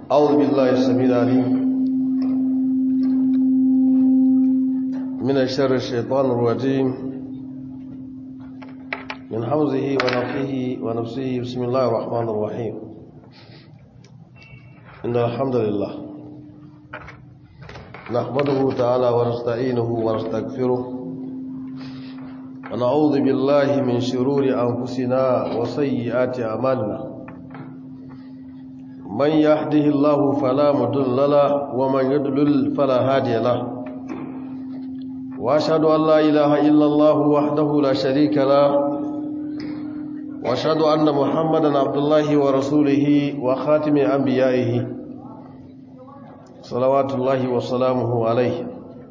أعوذ بالله السميع العليم من الشر الشيطان الرجيم من حمزه ونفخه ونفسه بسم الله الرحمن الرحيم إن الحمد لله نحمده تعالى ونستعينه ونستغفره ونعوذ بالله من شرور أنفسنا وسيئات أعمالنا من يهده الله فلا مضل له ومن يضلل فلا هادي له واشهد ان لا اله الا الله وحده لا شريك له واشهد ان محمدا عبد الله ورسوله وخاتم انبيائه صلوات الله وسلامه عليه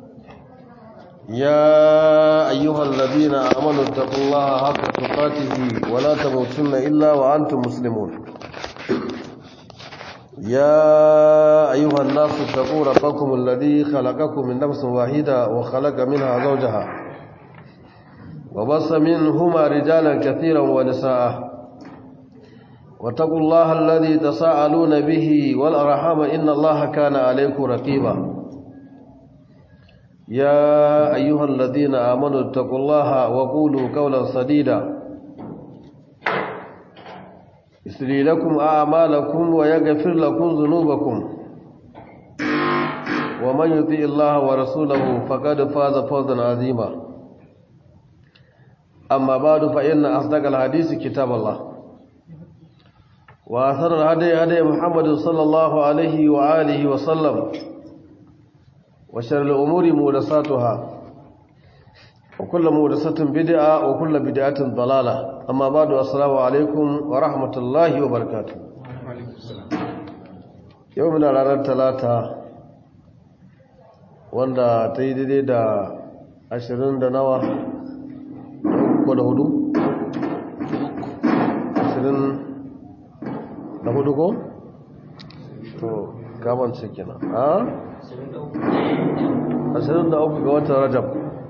يا ايها الذين امنوا اتقوا الله حق تقاته ولا تموتن الا وانتم مسلمون يا أيها الناس اتقوا ربكم الذي خلقكم من نفس واحدة وخلق منها زوجها وبص منهما رجالا كثيرا ونساء واتقوا الله الذي تساءلون به والأرحام إن الله كان عليكم رقيبا يا أيها الذين آمنوا اتقوا الله وقولوا قولا سديدا يسري لكم أعمالكم ويغفر لكم ذنوبكم ومن يطيع الله ورسوله فقد فاز فوزا عظيما أما بعد فإن أصدق الحديث كتاب الله وآثر الهدي هدي محمد صلى الله عليه وآله وسلم وشر الأمور مودساتها وكل مودسة بدعة وكل بدعة ضلالة amma ba da assalamu alaikum wa rahmatullahi wa barakatu yau muna ranar talata wanda ta yi daidai da ashirin da nawa ko da hudu ashirin da hudu ko? to gaban cikina a? ashirin da uku ga watan rajab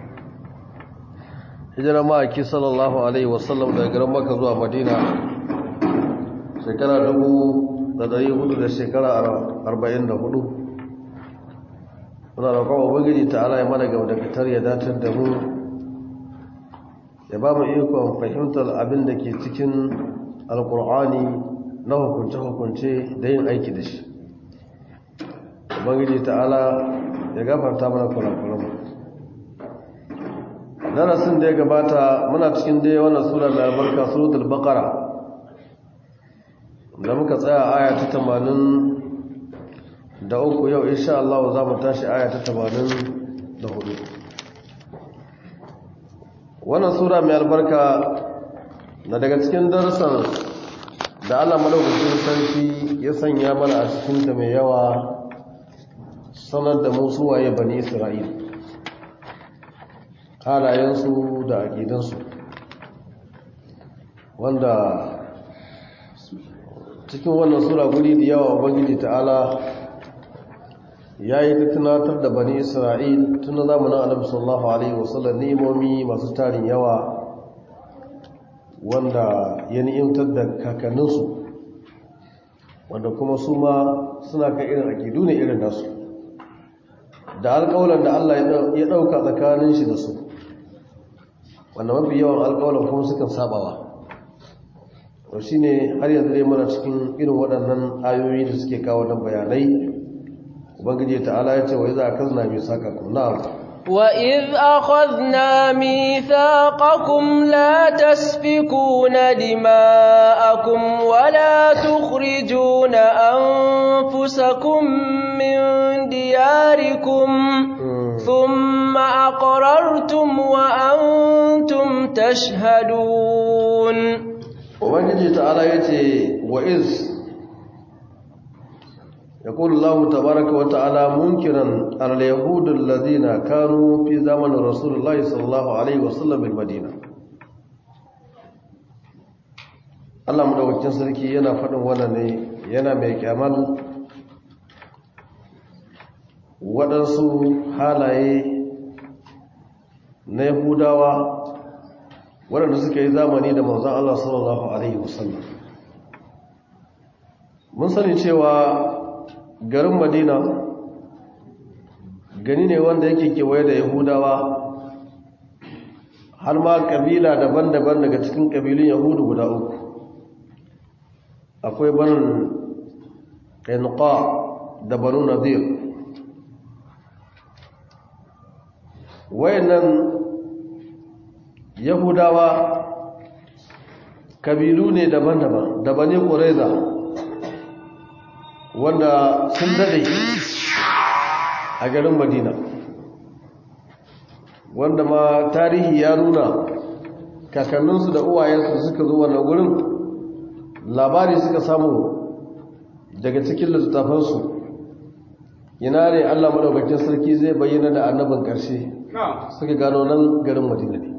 hijirar ma'aiki sallallahu alaihi wasallam daga garin maka zuwa madina shekara dubu da dari hudu da shekara arba'in da hudu muna roƙon ubangiji ta ala ya mana gaba da fitar ya datar da mu ya ba mu ikon fahimtar abin da ke cikin alkur'ani na hukunce-hukunce da yin aiki da shi ubangiji ta ala ya gafarta mana kurakuranmu darasin da ya gabata muna cikin dai wannan sura mai albarka suratul baqara da muka tsaya aya ta 80 da uku yau insha Allah za mu tashi aya ta 80 da hudu wannan sura mai albarka na daga cikin darasan da Allah madaukakin sarki ya sanya mana a cikin ta mai yawa sanar da mu suwaye bani Isra'ila halayensu da aƙidansu wanda cikin wannan sura guri da yawa ubangiji ta'ala ya yi ta tunatar da bani isra'il tun zamanin annabi sallallahu alaihi wasallam ni'imomi masu tarin yawa wanda ya ni'imtar da kakanninsu wanda kuma su ma suna kan irin aƙidu ne irin nasu da alƙawalan da Allah ya ɗauka tsakanin shi da su wanda mafi yawan alƙawalan kuma sukan sabawa to shi ne har yanzu dai mana cikin irin waɗannan ayoyi da suke kawo nan bayanai ubangiji ta'ala ya ce wa iza akazna misaqakum na'am wa iz akhadna mithaqakum la tasfikuna dima'akum wa la tukhrijuna anfusakum min diyarikum ثم أقررتم وأنتم تشهدون وبنجي تعالى يتي وإذ يقول الله تبارك وتعالى منكرا على اليهود الذين كانوا في زمن رسول الله صلى الله عليه وسلم بالمدينة Allah madaukakin sarki yana faɗin wannan ne yana mai kyamal waɗansu halaye na yahudawa waɗanda suka yi zamani da manzan Allah sallallahu Alaihi wasallam mun sani cewa garin madina gani ne wanda yake kewaye da yahudawa har ma kabila daban-daban daga cikin kabilun yahudu guda uku akwai banin ƙainuka da banu nadir wayannan yahudawa kabilu ne daban-daban da bane ƙuraiza wanda sun dade a garin madina wanda ma tarihi ya nuna kakanninsu da uwayensu suka zo wannan wurin labari suka samu daga cikin littattafansu ina ne allah maɗaukakin sarki zai bayyana da annabin ƙarshe suka gano nan garin madina ne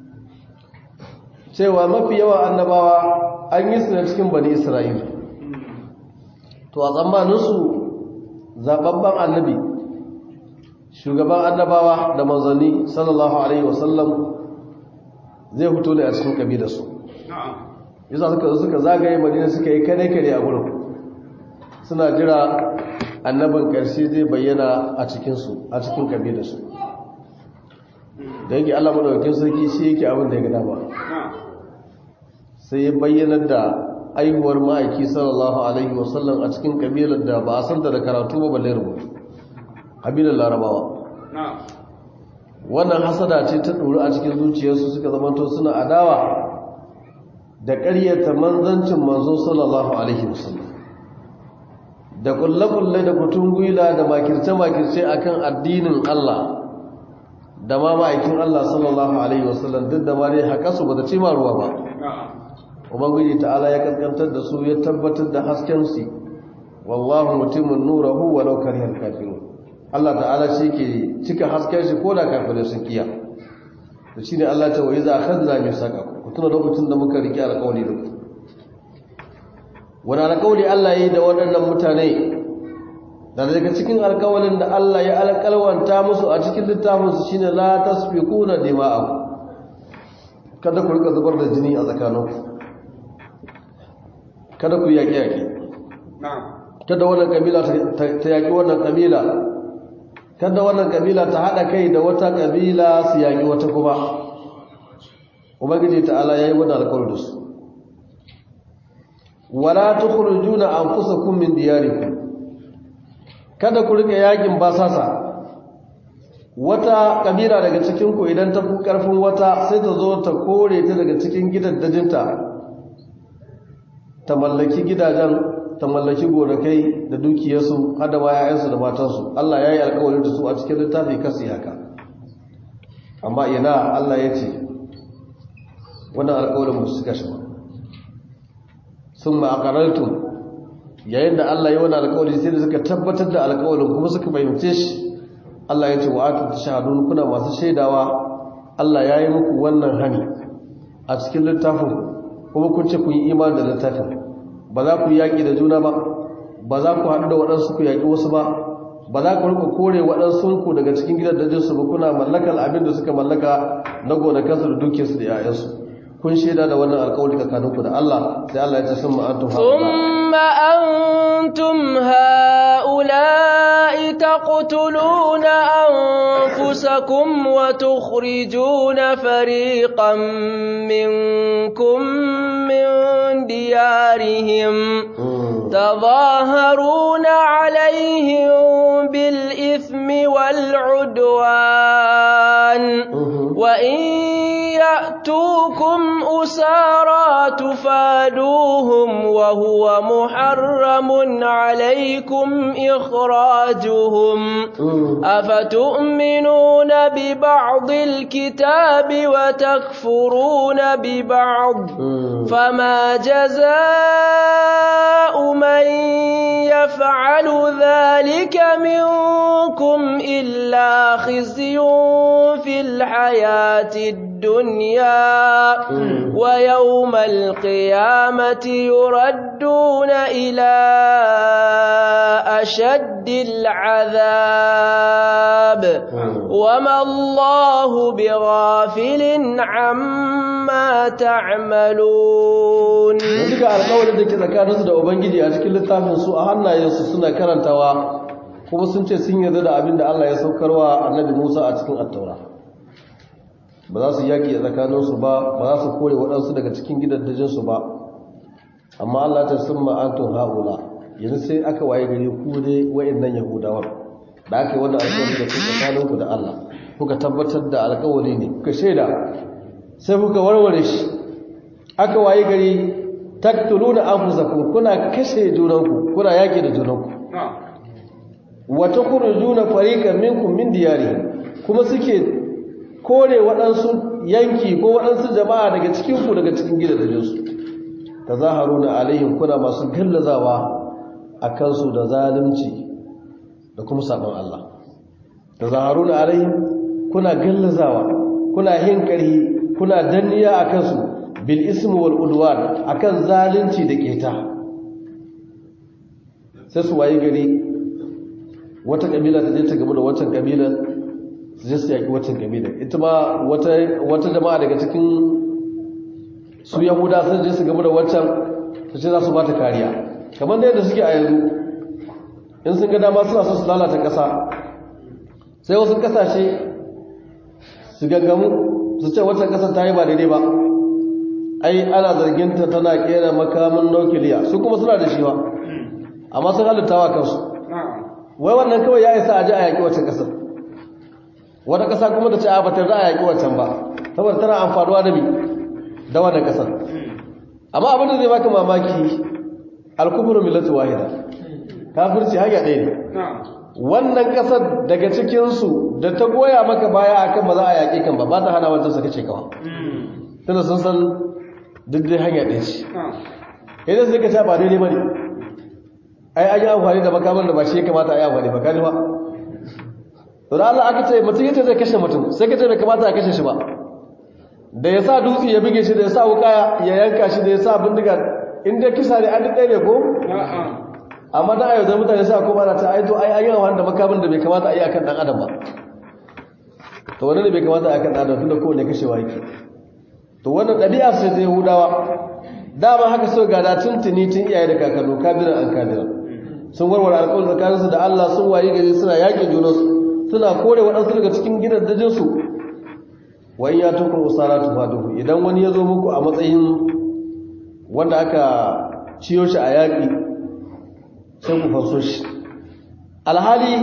cewa mafi yawa annabawa an yi su na cikin bani isra'ila to a tsammaninsu zababban annabi shugaban annabawa da manzanni sallallahu alaihi wasallam zai fito ne a cikin kabilarsu yasa suka suka zagaye madina suka yi kane kane a gurin suna jira annabin karshe zai bayyana a cikinsu a cikin kabilarsu da yake allah madaukakin sarki shi yake abin da ya gada ba sai ya bayyanar da aihuwar ma'aiki sallallahu alaihi wasallam a cikin kabilar da ba a san da karatu ba balle rubutu kabilar larabawa wannan hasada ce ta ɗori a cikin zuciyarsu suka zamanto suna adawa da ƙaryata manzancin manzo sallallahu alaihi wasallam da kulle-kulle da kutun gwila da makirce-makirce akan addinin Allah da ma ma'aikin Allah sallallahu alaihi wasallam duk da ma dai haka su ba ta ce ma ruwa ba ubangiji ta'ala ya kaskantar da su ya tabbatar da hasken su wallahu mutimmun nurahu walau karihal kafirun Allah ta'ala shi ke cika hasken shi ko da kafirai sun kiya da shine Allah ta wayi za akhadna misaqakum ku tuna lokacin da muka rike alƙawari da ku wani alƙawari Allah yi da waɗannan mutane da daga cikin alƙawarin da Allah ya alƙalwanta musu a cikin littafinsu shine la tasfiquna dima'akum kada ku rika zubar da jini a tsakaninku kada ku yaƙi yaƙi kada wannan kabila ta yaƙi wannan kabila kada wannan kabila ta haɗa kai da wata kabila su yaƙi wata kuma ubangiji ta'ala yayi wannan alƙawari da su wala tukhrijuna anfusakum min diyarikum kada ku rika yakin basasa wata kabila daga cikin ku idan ta fi karfin wata sai ta zo ta kore ta daga cikin gidaddajinta ta mallaki gidajen ta mallaki gonakai da dukiyarsu hada ma yayansu da matansu Allah ya yi alkawari da su a cikin littafi kasi haka amma ina Allah ya ce wannan alkawarin ba su suka shi ba sun ma'akarartun yayin da Allah ya wani alkawari sai da suka tabbatar da alkawarin kuma suka fahimce shi Allah ya ce wa aka shahadun kuna masu shaidawa Allah ya yi muku wannan hani a cikin littafin kuma kun ce kun yi imani da littafin ba za ku yaƙi da juna ba ba za ku haɗu da waɗansu ku yaƙi wasu ba ba za ku rika kore waɗansu ku daga cikin gidan dajinsu ba kuna mallakar abin da suka mallaka na gonakansu da dukiyarsu da 'ya'yansu kun shaida da wannan alƙawari tsakaninku da Allah sai Allah ya ce sun ma'antum thumma antum haula'i taqtuluna anfusakum wa tukhrijuna fariqan minkum min diyarihim تظاهرون عليهم بالإثم والعدوان وإن يأتوكم أسارى تفادوهم وهو محرم عليكم إخراجهم أفتؤمنون ببعض الكتاب وتكفرون ببعض فما جزاء من يفعل ذلك منكم إلا خزي في الحياة الدنيا الدنيا ويوم القيامة يردون إلى أشد العذاب وما الله بغافل عما تعملون duka alƙawarin da ke tsakaninsu da ubangiji a cikin littafin su a hannayensu suna karantawa kuma sun ce sun yarda da abin da Allah ya saukarwa annabi Musa a cikin attaura ba za su yaƙi a tsakaninsu ba ba za su kore waɗansu daga cikin gidajensu ba amma Allah ta sun ma'antun haula yanzu sai aka waye gare ku ne wa'annan yahudawan da aka yi wannan alƙawari da kuka tsakaninku da Allah kuka tabbatar da alƙawari ne kuka shaida sai kuka warware shi aka waye gari taktuluna anfusakum kuna kashe junanku kuna yaƙi da junanku wa takhrujuna fariqan minkum min diyarihim kuma suke kore waɗansu yanki ko waɗansu jama'a daga cikin ku daga cikin gidajensu tazaharuna alaihim kuna masu gallazawa akan su da zalunci da kuma sabon Allah tazaharuna alaihim kuna gallazawa kuna hinkari kuna danniya akan su bil ismi wal udwan akan zalunci da keta sai su waye gari wata kabila ta je ta gaba da wancan kabila su je su yaki wancan kabila ita ma wata wata jama'a daga cikin su yahuda sun je su gaba da wancan su ce za su bata kariya kamar da yadda suke a yanzu in sun ga dama suna so su lalata ƙasa sai wasu ƙasashe su gaggamu su ce wancan ƙasar ta yi ba daidai ba ai ana zarginta tana kera makamin nukiliya su kuma suna da shi ba amma sun halittawa kansu wai wannan kawai ya isa a ji a yaƙi wacce ƙasar wata ƙasa kuma ta ce a batar za a yaƙi wancan ba saboda tana amfanuwa da mi da wannan ƙasar amma abin da zai baka mamaki alkufuru millatu wahida kafirci hanya ɗaya ne wannan ƙasar daga cikinsu da ta goya maka baya akan ba za a yaƙi kan ba ba ta hana wancan saka ce kawa tana sun san duk dai hanya ɗaya ce idan sai ka sha ba daidai ba ne ai an yi amfani da makaman da ba shi ya kamata a yi amfani ba kaji ba to da Allah aka ce mutum yace zai kashe mutum sai ka ce bai kamata a kashe shi ba da ya sa dutse ya bige shi da ya sa wuka ya yanka shi da ya sa bindiga in dai kisa ne an ɗaya ne ko amma da ayyau da mutane sa kuma na ta ai to ai an yi amfani da makaman da bai kamata a yi akan dan adam ba to wannan ne bai kamata a yi akan dan adam tunda kowane kashewa yake to wannan ɗabi'a sai ta yahudawa dama haka so gada tuntuni tun iyaye da kakannu kabiran an kabiran sun warware alƙawarin tsakaninsu da Allah sun wayi gari suna yaƙin junansu suna kore waɗansu daga cikin gidajensu wa in ya tukun usara tufaduhu idan wani ya zo muku a matsayin wanda aka ciyo shi a yaƙi sai ku fanso shi alhali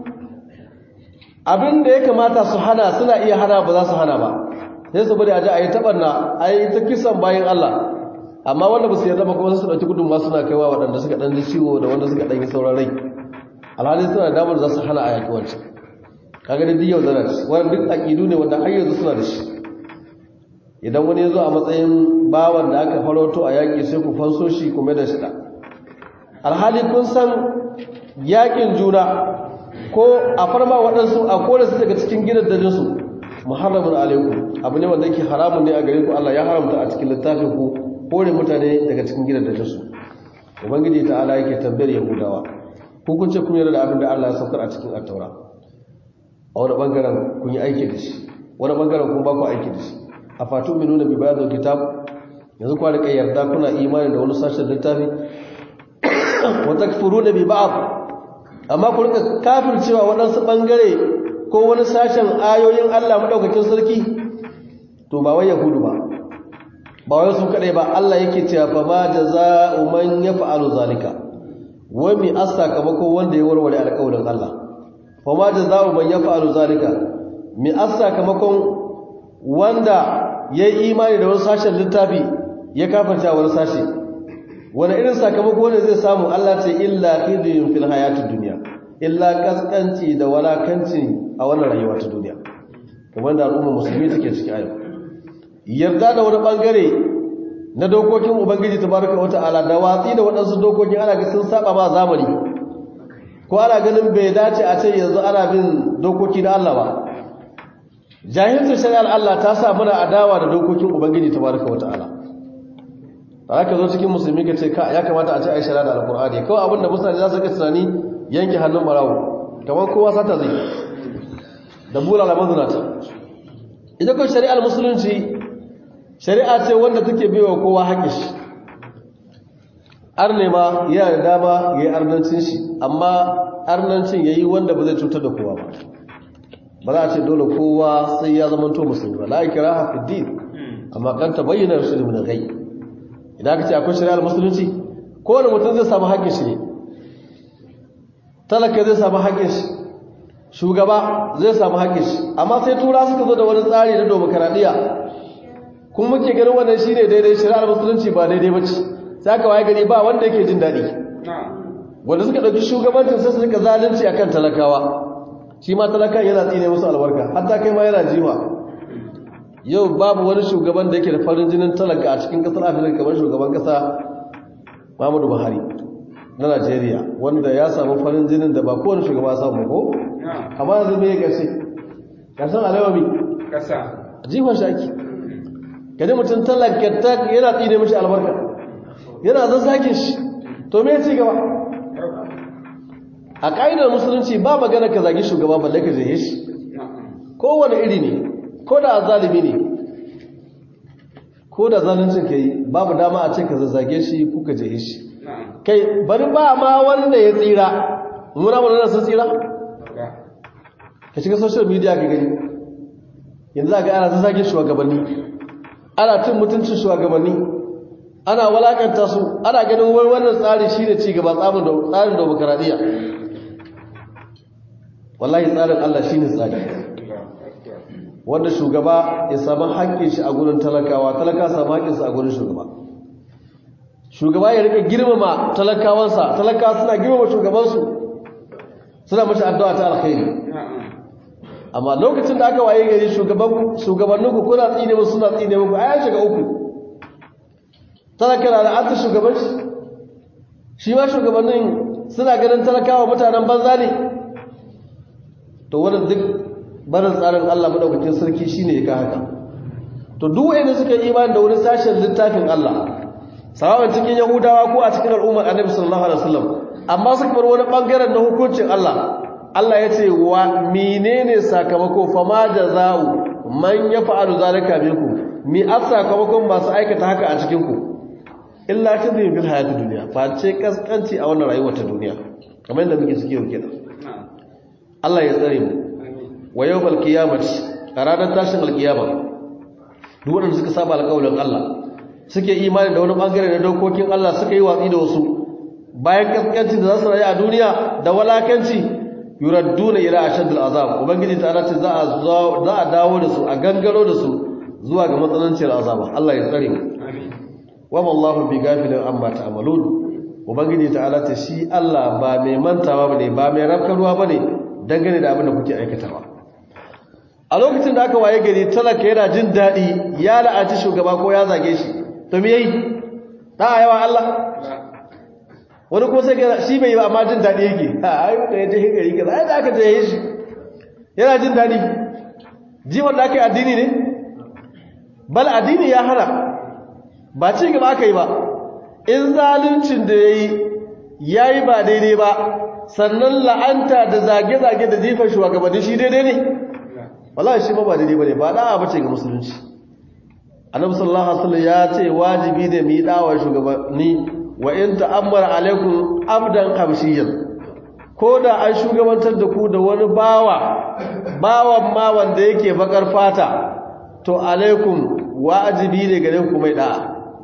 abin da ya kamata su hana suna iya hana ba za su hana ba sai su bari a ji a yi taɓarna a yi ta kisan bayan Allah amma wanda ba su yarda ba kuma su ɗauki gudunma suna kaiwa waɗanda suka ɗan ji ciwo da wanda suka ɗan yi sauran rai alhali suna damar za su hana a yaƙi wancan kaga da duk yau zana ci wani duk aƙidu ne wanda har yanzu suna da shi idan wani ya zo a matsayin bawan da aka farauto a yaƙi sai ku fanso shi kuma da shi alhali kun san yaƙin juna ko a farma waɗansu a kore su daga cikin gidan dajinsu muharramun alaikum abu ne wanda yake haramun ne a gare ku Allah ya haramta a cikin littafin ku kore mutane daga cikin gidan dajinsu ubangiji ta ala yake tambayar yahudawa ku kun ce kun yarda da abin da Allah ya saukar a cikin attaura a wani bangaren kun yi aiki da shi wani bangaren kun ba ku aiki da shi a fatu mai nuna bi bayan kitab yanzu kwa rika yarda kuna imani da wani sashen littafi wa takfuruna bi ba'd amma ku rika kafircewa waɗansu bangare ko wani sashen ayoyin Allah madaukakin sarki to ba wai yahudu ba ba wai su kadai ba Allah yake cewa fa ma jazaa'u man yaf'alu zalika wa mi asaka-mako wanda ya warware alƙawarin Allah fa ma jazaa'u man yaf'alu zalika mi asaka-makon wanda yayi imani da wani sashen littafi ya kafarta wani sashi wani irin sakamako ne zai samu Allah ce illa khizyun fil hayatid dunya illa kaskanci da walakanci a wannan rayuwa ta duniya kamar da al'umma musulmi take ciki a yau yarda da wani bangare na dokokin ubangiji tabaraka wa ta'ala da watsi da waɗansu dokokin ana ga sun saba ma zamani ko ana ganin bai dace a ce yanzu ana bin dokoki na Allah ba jahilcin shari'ar Allah ta sa muna adawa da dokokin ubangiji tabaraka wa ta'ala da haka zo cikin musulmi ka ce ya kamata a ce a yi shari'a da alkur'ani kawai abinda mutane za su ga tunani yanke hannun barawo kamar kowa sata zai da bula da mazunata ita kawai shari'ar musulunci shari'a ce wanda take baiwa kowa haƙƙi shi arne ma yana da dama ya yi arnancin shi amma arnancin ya yi wanda ba zai cutar da kowa ba ba za a ce dole kowa sai ya zama to musulmi ba la kira hafi din amma kan ta bayyana shi da gai idan aka ce akwai shari'ar musulunci kowane mutum zai samu haƙƙin shi ne talaka zai samu haƙƙin shi shugaba zai samu haƙƙin shi amma sai tura suka zo da wani tsari na demokaradiyya kuma muke ganin wannan shine daidai shari'ar musulunci ba daidai ba ce sai aka waye gani ba wanda yake jin daɗi wanda suka ɗauki shugabancin sai su rika zalunci akan talakawa shi ma talaka yana tsine musu albarka hatta kai ma yana jiwa yau babu wani shugaban da yake da farin jinin talaka a cikin ƙasar afirka kamar shugaban ƙasa muhammadu buhari na najeriya wanda ya samu farin jinin da ba kowane shugaba samu ko amma yanzu me ya ƙarshe ƙarshen alawami ƙasa jihon shaki kaji mutum talaka yana tsine mishi albarka yana zazzakin shi to me ci gaba a ƙa'idar musulunci ba magana ka zagi shugaba balle ka zai shi kowane iri ne ko da zalimi ne ko da zaluncin ka yi babu dama a ce ka zazzage shi ko ka je shi kai bari ba ma wanda ya tsira muna wanda sun tsira ka shiga social media ka gani yanzu a ga ana zazzage shugabanni ana cin mutuncin shugabanni ana walakanta su ana ganin wai wannan tsari shi ne cigaba tsarin demokaradiyya wallahi tsarin Allah shi ne tsari wanda shugaba ya samu haƙƙin shi a gurin talakawa talaka samu haƙƙinsa a gurin shugaba shugaba ya rika girmama talakawansa talakawa suna girmama shugabansu suna mashi addu'a ta alkhairi amma lokacin da aka waye gari shugabanninku kuna tsine musu suna tsine muku a shiga uku talaka na da shugabanci shi ma shugabannin suna ganin talakawa mutanen banza ne to wannan duk barin tsarin Allah madaukakin sarki shine ya ka haka to duk wanda suka yi imani da wani sashen littafin Allah sawaban cikin yahudawa ko a cikin al'ummar annabi sallallahu alaihi wasallam amma suka bar wani bangaren na hukuncin Allah Allah ya ce wa menene sakamako fama jaza'u man yaf'alu zalika minkum mi sakamakon masu aikata haka a cikin ku illa kadhib bil hayati dunya fa ce kaskanci a wannan rayuwar ta duniya kamar yadda muke ciki yau kenan Allah ya tsare mu wa yawmal qiyamati a ranar tashin alkiyama duk wanda suka saba alƙawarin Allah suke imani da wani bangare na dokokin Allah suka yi watsi da wasu bayan kaskanci da za su rayu a duniya da walakanci yuradduna ila ashaddil azab ubangiji ta ce za a za a dawo da su a gangaro da su zuwa ga matsanancin azaba Allah ya tsare mu wa wallahu bi gafilin amma ta'malun ubangiji ta'ala ta shi Allah ba mai mantawa bane ba mai rafkarwa bane dangane da abin da kuke aikatawa a lokacin da aka waye gari talaka yana jin daɗi ya la'aci shugaba ko ya zage shi to me yayi da yawa Allah wani ko sai shi bai yi ba amma jin daɗi yake a ai da ya je gari kaza ai da aka je shi yana jin daɗi ji wanda aka yi addini ne bal addini ya hana ba ci gaba aka yi ba in zaluncin da ya yi ya yi ba daidai ba sannan la'anta da zage-zage da jifar shugabanni shi daidai ne wallahi shi ba ba daidai ba ne ba da'a bace ga musulunci annabi sallallahu alaihi wasallam ya ce wajibi ne mu yi dawa shugabanni wa in ta'ammara alaikum abdan habshiyyan ko da an shugabantar da ku da wani bawa bawan ma wanda yake bakar fata to alaikum wajibi ne gare ku mai da'a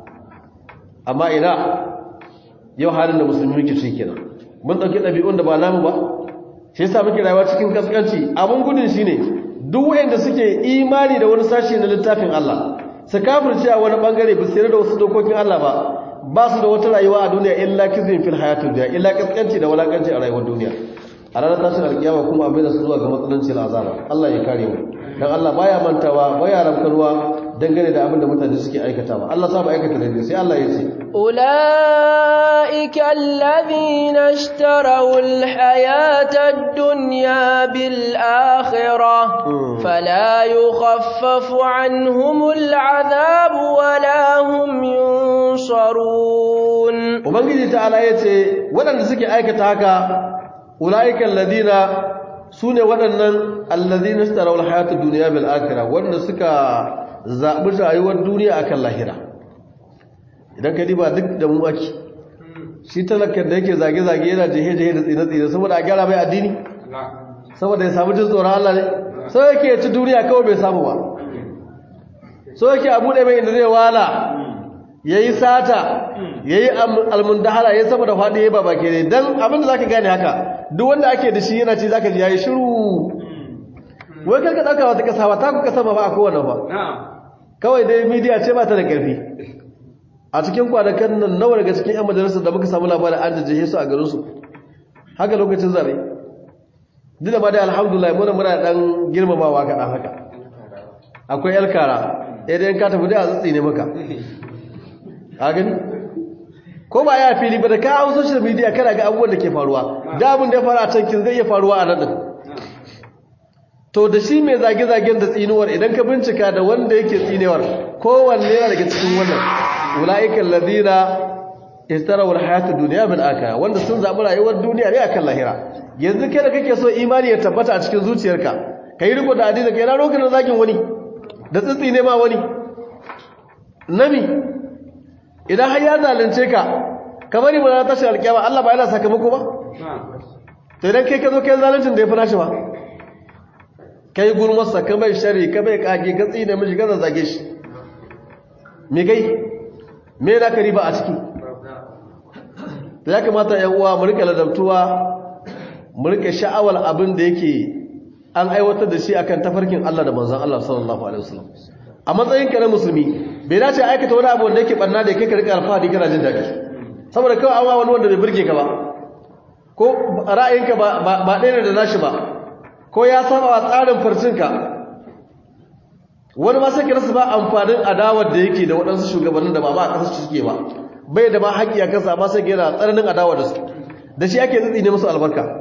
amma ina yau halin da musulmi muke ciki kenan mun dauki dabi'un da ba namu ba shi yasa muke rayuwa cikin kaskanci abun gudun shine duk wanda suke imani da wani sashi na littafin Allah su kafirce a wani bangare ba sai da wasu dokokin Allah ba ba su da wata rayuwa a duniya illa kizin fil hayatud dunya illa kaskanci da walakanci a rayuwar duniya a ranar tashin alkiyama kuma abin da su zuwa ga matsalancin azaba Allah ya kare mu dan Allah baya mantawa baya ramkarwa dangane da abin da mutane suke aikatawa Allah sa ba aikata da sai Allah ya ce أولئك أولئك الذين اشتروا الحياة الدنيا بالآخرة فلا يخفف عنهم العذاب ولا هم ينصرون ubangiji ta'ala yace waɗanda suke aikata haka ulaika alladhina sune waɗannan alladhina istaraw alhayata dunya bil akhirah wanda suka zabi rayuwar duniya akan lahira idan ka diba duk da mu ake shi talakan da yake zage zage yana jehe jehe da tsine tsine saboda a gyara mai addini saboda ya samu jin tsoron Allah ne sai yake ci duniya kawai bai samu ba so yake a buɗe mai inda zai wala ya yi sata ya yi almundahara ya sama da faɗi ya ba baki ne don abinda za ka gane haka duk wanda ake da shi yana ci za ka ji ya yi shiru wai karka ɗauka wata ƙasa ba ta ku ƙasa ba ba a kowane ba kawai dai midiya ce ba ta da ƙarfi a cikin kwanakan nan nawa daga cikin 'yan majalisar da muka samu labarin an jajjahe su a garinsu haka lokacin zaɓe duk da ma dai alhamdulillah muna muna ɗan girmamawa kaɗan haka akwai yalkara idan ka tafi da a tsitsi ne maka a gani ko ba ya fili ba da ka hau social media kana ga abubuwan da ke faruwa da abin da ya faru a can kin zai iya faruwa a nan to da shi mai zage-zagen da tsinuwar idan ka bincika da wanda yake tsinewar kowanne yana daga cikin wannan ula'ikan ladina istarawar hayatu duniya bil aka wanda sun zaɓi rayuwar duniya ne akan lahira yanzu kai da kake so imani ya tabbata a cikin zuciyarka ka yi riko da addini kai na rokin zagin wani da tsitsi ne ma wani nami idan har ya zalunce ka ka bari mu na tashi alƙiyama Allah ba yana sakamako ba to idan kai ka zo kai zaluncin da ya fi nashi ba kai gulmarsa ka mai shari ka mai kage ka tsine mishi ka zage shi me kai me na ka riba a ciki to ya kamata yan uwa mu rika ladabtuwa mu rika sha'awar abin da yake an aiwatar da shi akan tafarkin Allah da manzon Allah sallallahu alaihi wasallam a matsayin ka na musulmi bai dace aikata wani abu wanda yake barna da kai ka rika alfahari kana jin daɗi saboda kawai an wani wanda bai burge ka ba ko ra'ayinka ba ba ɗaya da nashi ba ko ya saba wa tsarin farcinka wani ma sai ka rasa ba amfanin adawar da yake da waɗansu shugabannin da ba ba a ƙasar suke ba bai da ma haƙƙi a kansa ma sai yana tsananin adawar da su da shi ake tsitsi ne musu albarka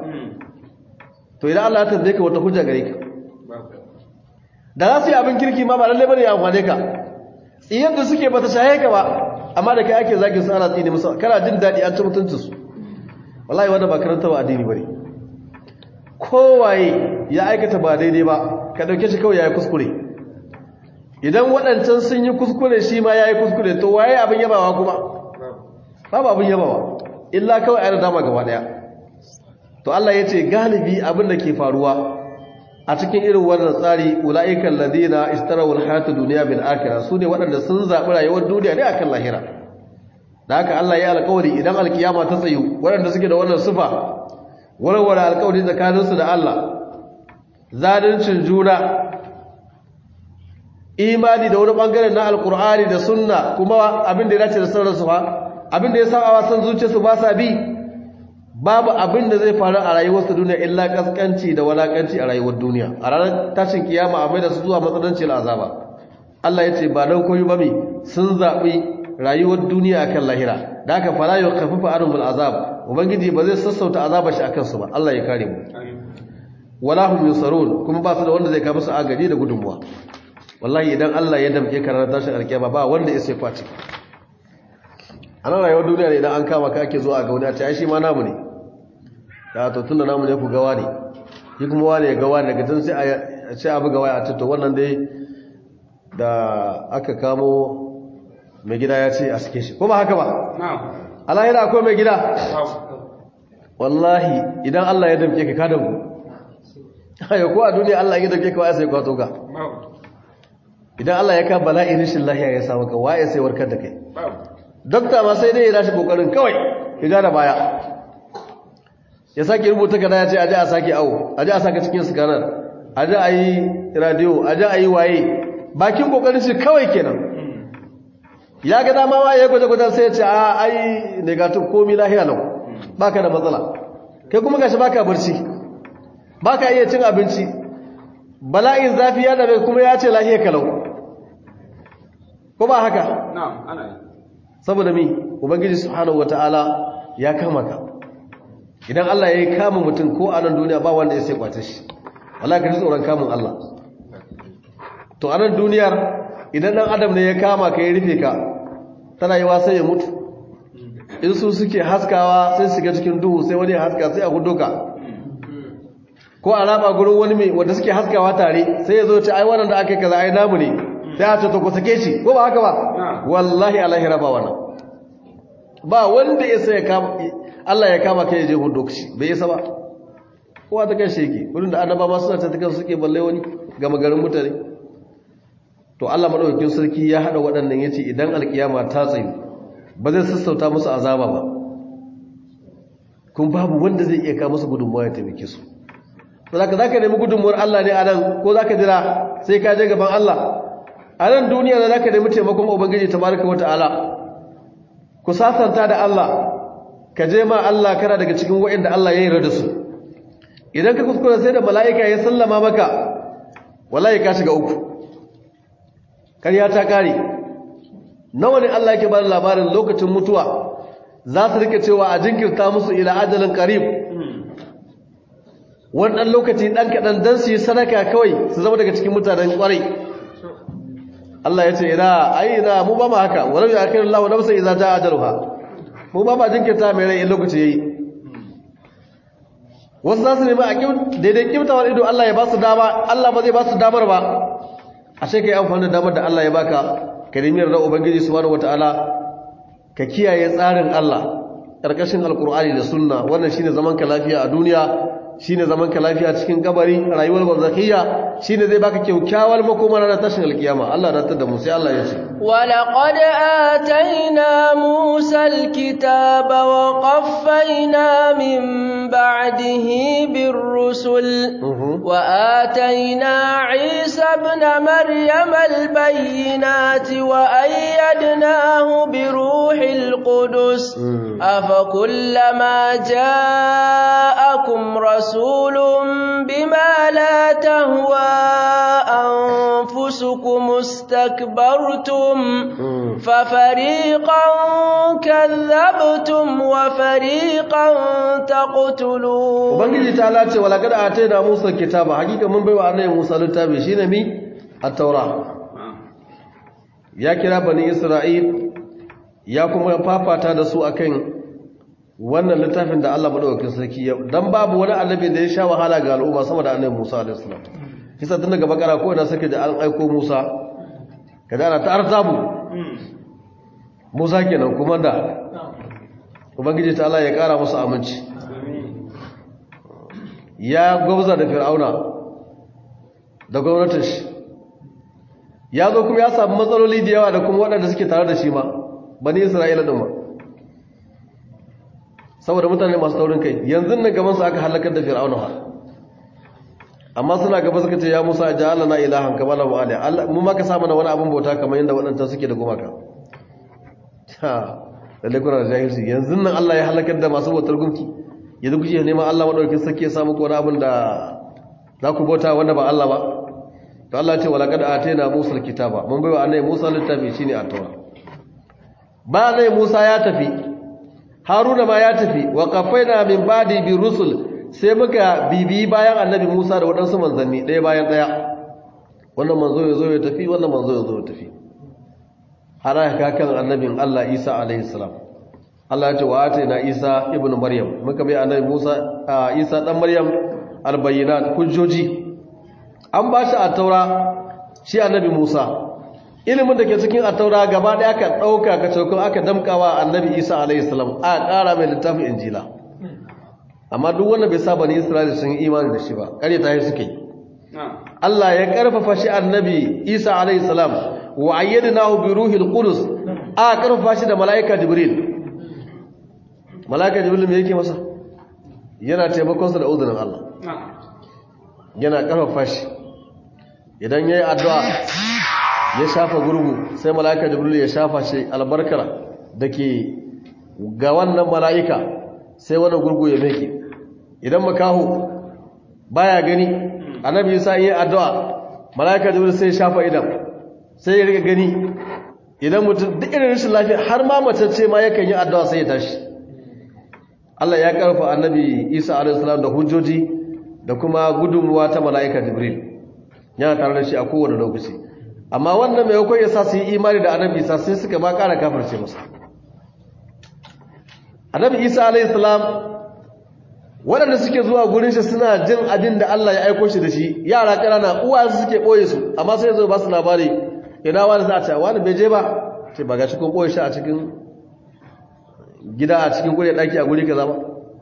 to idan Allah ya tambaye ka wata hujja gare ka da za su yi abin kirki ma ba lalle bane ya amfane ka tsiyar da suke bata shahe ka ba amma da kai ake zagin su ana tsine musu kana jin daɗi an ci mutuncin su wallahi wanda ba karanta ba addini bane kowaye ya aikata ba daidai ba ka dauke shi kawai yayi kuskure idan waɗancan sun yi kuskure shi ma yayi kuskure to waye abin yabawa kuma babu abin yabawa illa kawai ayi dama gaba daya to Allah ya ce galibi abin da ke faruwa a cikin irin wannan tsari ula'ikan ladina istarawul hayatu duniya bil akhirah su ne waɗanda sun zaɓi rayuwar duniya ne akan lahira da haka Allah ya alƙawari idan alkiyama ta tsayu waɗanda suke da wannan sifa warware alƙawari tsakaninsu da Allah zaluncin juna imani da wani bangare na alkur'ani da sunna kuma abin da ya dace da sauransu fa abin da ya saba wa san zuciyarsu ba sa bi babu abin da zai faru a rayuwarsu duniya illa kaskanci da walakanci a rayuwar duniya a ranar tashin kiyama a mai da su zuwa matsanancin azaba Allah ya ce ba don koyi ba mi sun zaɓi rayuwar duniya akan lahira da aka fara yau kafafa arumul azab ubangiji ba zai sassauta azabar shi akan su ba Allah ya kare mu wala hum yusarun kuma ba su da wanda zai kafa su agaji da gudunmuwa wallahi idan Allah ya damke ka ranar tashin alkiyama ba wanda ya sai kwace a nan rayuwar duniya ne idan an kama ka ake zuwa ga wani a ce ai shi ma namu ne da to tunda namu ne ku gawa ne shi kuma wani ya gawa daga tun sai a ce abu gawa a to wannan dai da aka kamo mai gida ya ce a suke shi ko ba haka ba alahira akwai mai gida wallahi idan Allah ya damke ka kada ku ayo ko a duniya Allah ya damke ka wa sai kwato ka idan Allah ya ka bala'i rashin lahiya ya samu ka waye sai warkar da kai dokta ma sai dai ya dashi kokarin kawai ya gane baya ya sake rubuta kada ya ce aje a sake awo aje a saka cikin scanner aje a yi radio aje a yi waye bakin kokarin shi kawai kenan ya ga dama ma ya gwaje gwaje sai ya ce a ai negative komi lahiya lau baka da matsala kai kuma gashi baka barci baka iya cin abinci bala'in zafi ya dabe kuma ya ce lahiya kalau ko ba haka na'am ana yi saboda mi ubangiji subhanahu wataala ya kama ka idan Allah ya yi kama mutum ko a nan duniya ba wanda ya sai kwace shi Allah ka ji tsoron kamun Allah to a nan duniyar idan dan adam ne ya kama ka ya rufe ka tana yi sai ya mutu in su suke haskawa sai shiga cikin duhu sai wani ya haska sai a hudu ka ko a raba gurin wani mai wanda suke haskawa tare sai ya zo ce ai wannan da aka yi kaza ai namu ne sai a ce to ku sake shi ko ba haka ba wallahi alaihi raba wannan ba wanda ya sai ya kama Allah ya kama kai ya je hudu shi bai isa ba kowa ta kai shi yake wurin da annaba ma suna ta kan suke balle wani gama garin mutane to Allah madaukakin sarki ya hada waɗannan yace idan alkiyama ta tsayu ba zai sassauta musu azaba ba kun babu wanda zai iya kawo musu gudunmuwa ya taimake su to zaka zaka nemi gudunmuwar Allah ne a nan ko zaka jira sai ka je gaban Allah a nan duniya da zaka nemi taimakon ubangiji tabaraka wataala ku sasanta da Allah ka je ma Allah kana daga cikin waɗanda Allah ya yarda da su idan ka kuskura sai da mala'ika ya sallama maka wallahi ka shiga uku kariya ta kare nawa ne Allah yake bada labarin lokacin mutuwa za su rike cewa a jinkirta musu ila ajalin qarib wannan lokaci dan kadan dan su yi sadaka kawai su zama daga cikin mutanen kwarai Allah ya ce ina ai ina mu ba mu haka walau ya akhiru Allah nafsan idza jaa ajaluha mu ba ma jinkirta mai rai in lokaci yayi wasu za su nemi a daidai kimtawar ido Allah ya ba su dama Allah ba zai ba su damar ba ashe kai amfani da damar da Allah ya baka ka nemi yarda ubangiji subhanahu wataala ka kiyaye tsarin Allah karkashin alkur'ani da sunna wannan shine zaman ka lafiya a duniya shine zaman ka lafiya cikin kabari rayuwar barzakhiyya shine zai baka kyaukyawar makoma ranar tashin alkiyama Allah da tada mu sai Allah ya ce ولقد آتينا موسى الكتاب وقفينا من بعده بالرسل وآتينا عيسى ابن مريم البينات وأيدناه بروح القدس أفكلما جاءكم رسول بما لا تهوى أنفسكم استكبرتم ففريقا كذبتم وفريقا تقتلون ubangiji ta lace wala kada ataina musa kitaba hakika mun baiwa annabi musa littafi shine mi at-taura ya kira bani isra'il ya kuma fafata da su akan wannan littafin da Allah madaukakin sarki ya dan babu wani annabi da ya sha wahala ga al'umma sama da annabi Musa alaihi salam kisa tun daga bakara ko ina sake da an aiko Musa kada ana ta arzabu Musa kenan kuma da ubangiji ta Allah ya kara musu aminci ya gwabza da fir'auna da gwamnatin shi ya zo kuma ya samu matsaloli da yawa da kuma waɗanda suke tare da shi ma bani isra'ila ɗin ma saboda mutane masu taurin kai yanzu nan gaban su aka halakar da fir'auna ha amma suna gaba suka ce ya musa ja Allah na ilahan kama lahu ali mu ma ka sa mana wani abin bauta kamar yadda waɗancan suke da gumaka ha lalle kuna da jahilci yanzu nan Allah ya halakar da masu bautar gunki yanzu kuke neman Allah madaukakin sarki ya samu ko wani abin da za ku bauta wanda ba Allah ba to Allah ce wala kad atayna Musa alkitaba mun baiwa annabi Musa littafi shine at-taura ba nai Musa ya tafi Haruna ma ya tafi wa qafaina min ba'di bi rusul sai muka bibi bayan annabi Musa da wadansu manzanni ɗaya bayan ɗaya wannan manzo ya zo ya tafi wannan manzo ya zo ya tafi har aka kan annabin Allah Isa alaihi salam Allah ya ce wa atayna Isa ibnu Maryam muka bai annabi Musa Isa dan Maryam albayyinat hujjoji an ba shi a taura shi annabi Musa ilimin da ke cikin a taura gaba ɗaya aka ɗauka ka cokon aka damkawa annabi Isa alaihi salam a ƙara mai littafin injila amma duk wanda bai saba ni Isra'ila sun yi imani da shi ba ƙarya ta yi suke Allah ya ƙarfafa shi annabi Isa alaihi salam wa ayyadnahu bi ruhil qudus a ƙarfafa shi da mala'ika Jibril mala'ika Jibril me yake masa yana taimakon sa da uzurin Allah yana ƙarfafa shi idan ya yi addu'a ya shafa gurgu sai mala'ika jibril ya shafa shi albarkar da ke ga wannan mala'ika sai wani gurgu ya meke idan makahu baya gani annabi isa yi addu'a mala'ika jibril sai ya shafa idan sai ya riga gani idan mutum duk irin rashin lafiya har ma macece ma yakan yi addu'a sai ya tashi Allah ya karfa annabi Isa alaihi salam da hujjoji da kuma gudunmuwa ta mala'ika Jibril yana tare da shi a kowane lokaci amma wannan mai yakon ya sa su yi imani da annabi Isa sai suka ma kara kafirce masa annabi Isa alaihi salam waɗanda suke zuwa gurin shi suna jin abin da Allah ya aiko shi da shi yara ƙanana uwayensu suke ɓoye su amma sai zo ba su labari ina wani za a ce wani bai je ba ce ba ga shi kun ɓoye shi a cikin gida a cikin gure ɗaki a guri kaza ba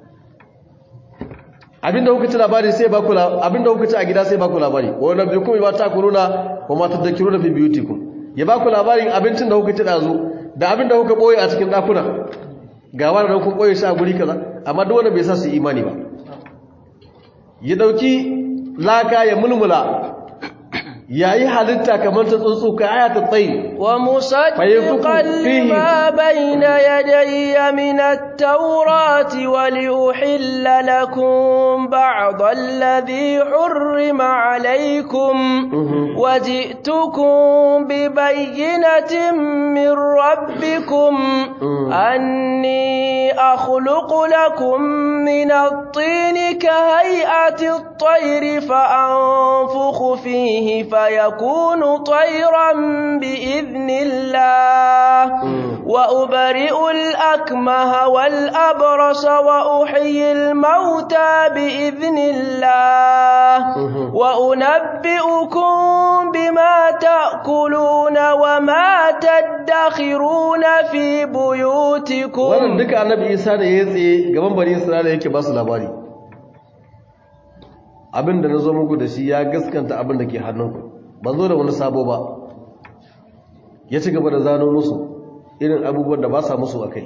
abin da kuka ci labari sai ba ku abin da kuka ci a gida sai ba ku labari wa na biyu kuma ba ta kuruna wa ma tadhakiruna fi biyutikum ya ba ku labarin abincin da kuka ci dazu da abin da kuka ɓoye a cikin ɗakuna ga wani da kun ɓoye shi a guri kaza amma duk wanda bai sa su imani ba ya dauki laka ya mulmula yayi halitta kamar ta tsuntsu kai ayatul tsayi wa musaddiqan lima bayna yadayya min at-taurati wa liuhilla lakum ba'd alladhi hurrima alaykum wa ji'tukum bi bayyinatin min rabbikum anni akhluqu lakum min at-tin kahay'ati at-tayri fa anfukhu fihi فيكون طيرا بإذن الله وأبرئ الأكمه والأبرص وأحيي الموتى بإذن الله وأنبئكم بما تأكلون وما تدخرون في بيوتكم wannan duka annabi Isa da ya tsaye gaban bani Isra'ila yake ba su labari abin da na zo muku da shi ya gaskanta abin da ke hannunku ban zo da wani sabo ba ya ci gaba da zano musu irin abubuwan da ba sa musu a kai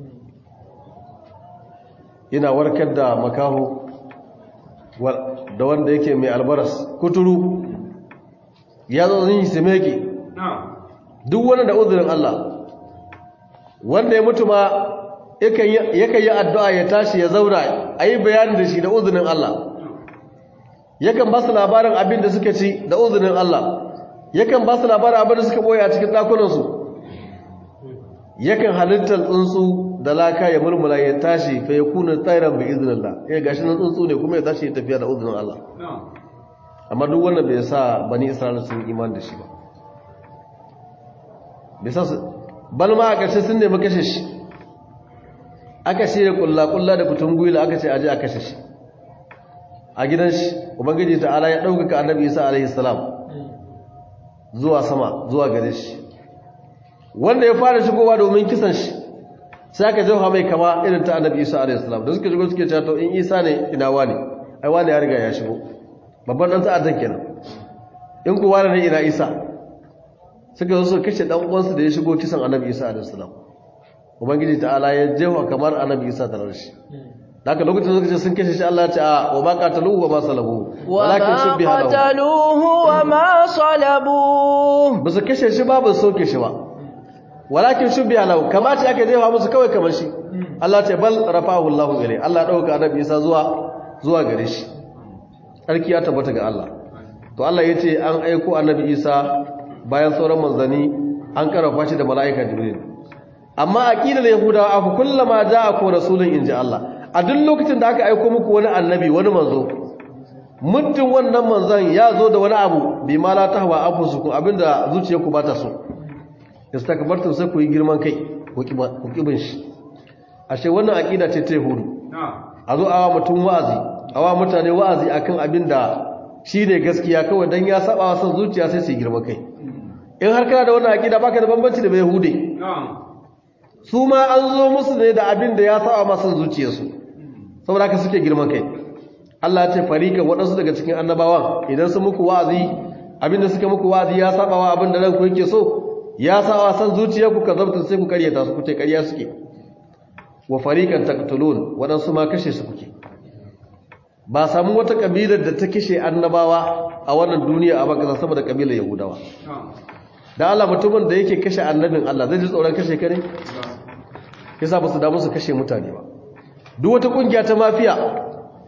yana warkar da makaho da wanda yake mai albaras kuturu ya zo zin simeki duk wani da uzurin Allah wanda ya mutu ma yakan yi addu'a ya tashi ya zauna a yi bayanin da shi da uzurin Allah yakan ba su labarin abin da suka ci da uzunin Allah yakan ba su labarin abin da suka boye a cikin ɗakunansu yakan halittar tsuntsu da laka ya mulmula ya tashi fa ya kuna tsairan bi iznillah ya gashi nan tsuntsu ne kuma ya tashi ya tafiya da uzunin Allah amma duk wannan bai sa bani isra'ila sun iman da shi ba bai sa su bal ma a ƙarshe sun nemi kashe shi aka shirya kulla-kulla da kutun gwila aka ce aje a kashe shi a gidan shi ubangiji ta'ala ya ɗaukaka annabi isa alaihi salam zuwa sama zuwa gare shi wanda ya fara shigowa domin kisan shi sai aka jauha mai kama irin ta annabi isa alaihi salam da suka shigo suke cewa to in isa ne ina wani ai wani ya riga ya shigo babban dan ta'addan kenan in ku wani ne ina isa suka zo suka kashe dan uwansu da ya shigo kisan annabi isa alaihi salam ubangiji ta'ala ya jauha kamar annabi isa tare da shi daga lokacin suka ce sun kashe shi Allah ya ce a wa ma qataluhu wa ma salabuhu walakin shubbiha lahu qataluhu wa ma salabuhu ba su kashe shi ba ba su soke shi ba walakin shubbiha lahu kamata aka jefa musu kawai kamar shi Allah ya ce bal rafa'ahu Allah ilai Allah ya dauka annabi Isa zuwa zuwa gare shi sarki ya tabbata ga Allah to Allah ya ce an aiko annabi Isa bayan sauran manzani an karafa shi da mala'ika Jibril amma aqidar yahudawa aku kullama ja'akum rasulun inji Allah a duk lokacin da aka aiko muku wani annabi wani manzo muddin wannan manzon ya zo da wani abu bi ma la tahwa anfusukum abinda zuciyarku ba ta so istakbartum sai ku yi girman kai ku kibin shi ashe wannan aqida ce ta yahudu a zo awa mutum wa'azi awa mutane wa'azi akan abinda shine gaskiya kawai dan ya saba wa san zuciya sai su yi girman kai in har kana da wannan aqida baka da bambanci da yahude su ma an zo musu ne da abin da ya saba masu zuciyarsu saboda haka suke girman kai Allah ya ce farikan waɗansu daga cikin annabawan idan su muku wa'azi abin da suka muku wa'azi ya saba wa abin da ranku yake so ya saba san zuciyarku ka zabta sai ku karyata su kuce karya suke wa farikan taqtulun waɗansu ma kashe su kuke ba samu wata kabilar da ta kashe annabawa a wannan duniya a baka sama da kabilar yahudawa da Allah mutumin da yake kashe annabin Allah zai ji tsoron kashe kare yasa ba su damu su kashe mutane ba duk wata kungiya ta mafiya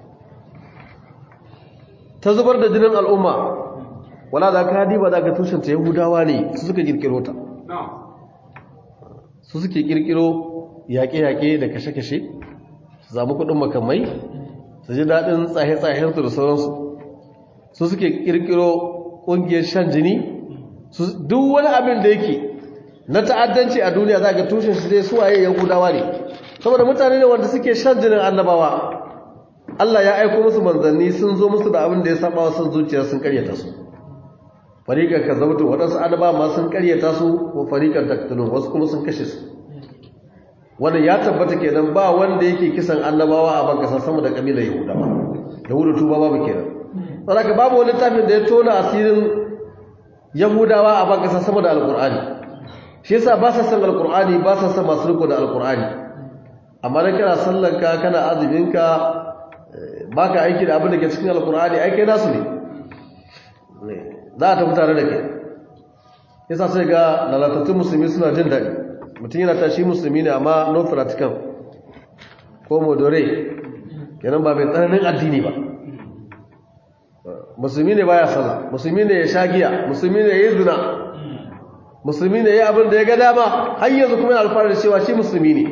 ta zubar da jinin al'umma wala da ka diba da ga tushen ta yahudawa ne su suka kirkiro ta su suke kirkiro yaƙe-yaƙe da kashe-kashe zamu kudin makamai su ji daɗin tsaye-tsayensu da sauransu su suke ƙirƙiro ƙungiyar shan jini duk wani abin da yake na ta'addanci a duniya za ga tushen shi dai suwaye yahudawa ne saboda mutane ne wanda suke shan jinin annabawa Allah ya aiko musu manzanni sun zo musu da abin da ya saba wa sun zuciya sun karyata su fariqan kazabtu wadansu annaba ma sun karyata su ko fariqan taqtulun wasu kuma sun kashe su wannan ya tabbata kenan ba wanda yake kisan annabawa a banka sama da kabilar yahudawa yahudu tuba babu kenan saboda babu wani tafin da ya tona asirin yahudawa a banka sama da alqur'ani shi yasa ba sa san alqur'ani ba sa san masu riko da alqur'ani amma dan kana sallanka kana azuminka baka aiki da abin da ke cikin alqur'ani ai kai nasu ne za a tafi tare da kai yasa sai ga lalatattun musulmi suna jin daɗi mutum yana tashi musulmi ne amma no practical ko modore kenan ba mai tsananin addini ba musulmi ne baya sallah musulmi ne ya sha giya musulmi ne ya yi zina musulmi ne ya abin da ya ga dama har yanzu kuma yana alfahari da cewa shi musulmi ne